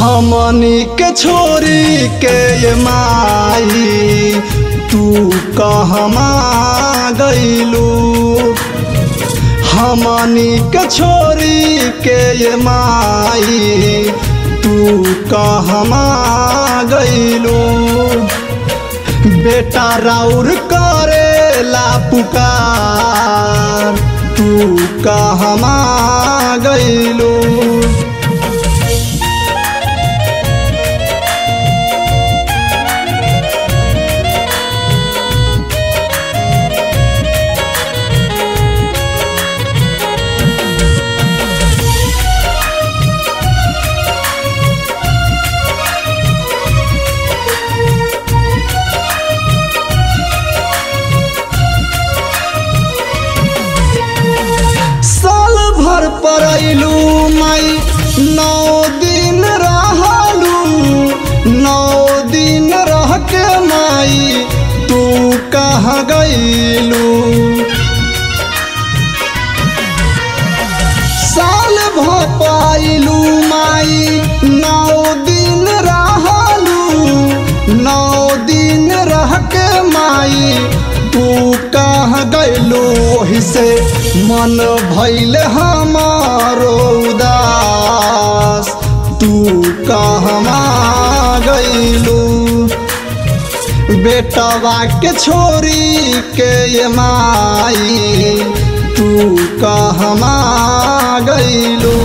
हमनी के छोरी के ये माई तू कहमा गईलू हमनी के छोरी के ये माई तू कहमा गईलू बेटा राउर करेला पुकार तू कहमा गईलू साल भर परैलू माई नौ दिन रहलू नौ दिन रह के माई तू कहाँ गईलू साल भर पाइलू माई नौ दिन रहलू नौ दिन रह के माई तू कहाँ गईलू ओही से मन भैल हमारो उदास तू कहमा गईलू बेटवा के छोरी के ये माई तू कहमा गईलू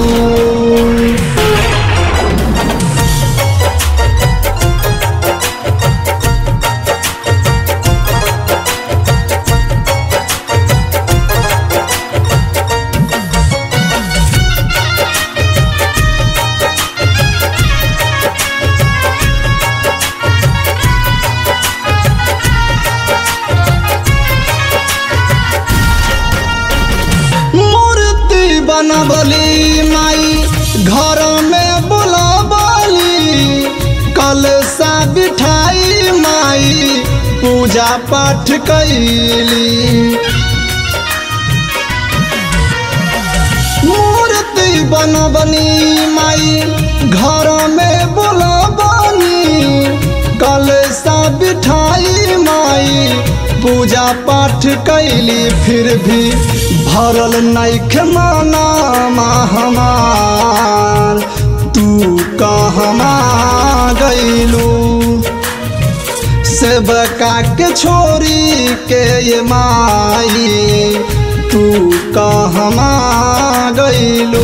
मूर्ति बनबली माई घर में बुलाबली कलसा बिठाई माई पूजा पाठ कैली मूर्ति बनबनी माई घर में बुलाबनी कलसा बिठाई माई पूजा पाठ कैली फिर भी भरल नैख माना हमार तू कहमा गईलू सेवका के छोरी के ये माई तू कहमा गईलू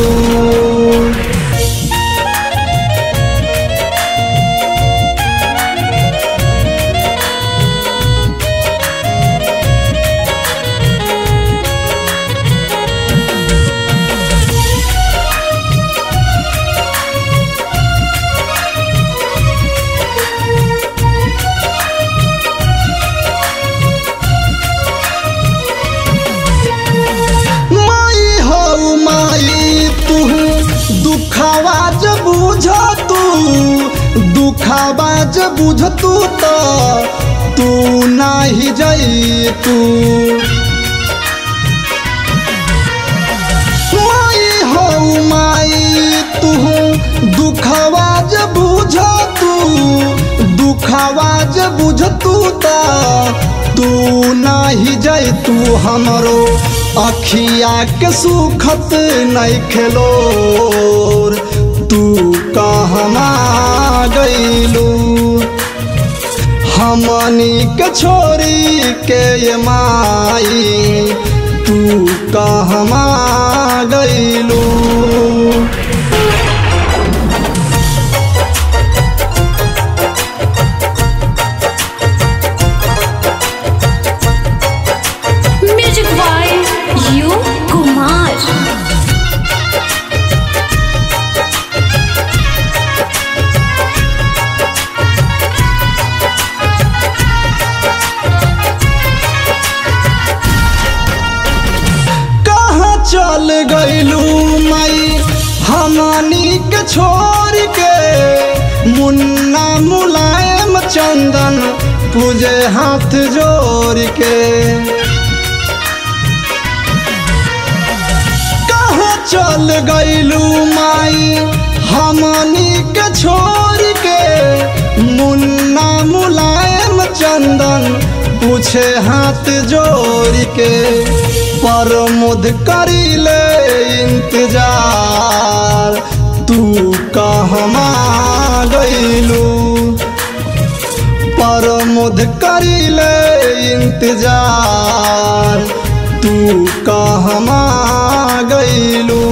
माई हो माई तू दुखावा जब बुझ तू दुखावा जब बुझ तू तो तू नाही जई तू माई हो माई तू दुखावा जब बुझ तू दुखावा जब बुझ तू तो तू नाही जई तू हमरो अखिया के सुखत नहीं खेलो तू कहमा गईलू हमनी के छोरी के ये माई तू कहमा गईलू म्यूजिक बाय यू कुमार कहाँ चल गईलू माई हमनी के छोड़ के मुन्ना मुलायम चंदन पूजे हाथ जोड़ के कहाँ चल गईलू माई हमनी के छोड़ के मुन्ना मुलायम चंदन पूछे हाथ जोड़ के प्रमोद करीले इंतजार तू कहमा गईलू प्रमोद करीले इंतजार तू कहमा गईलू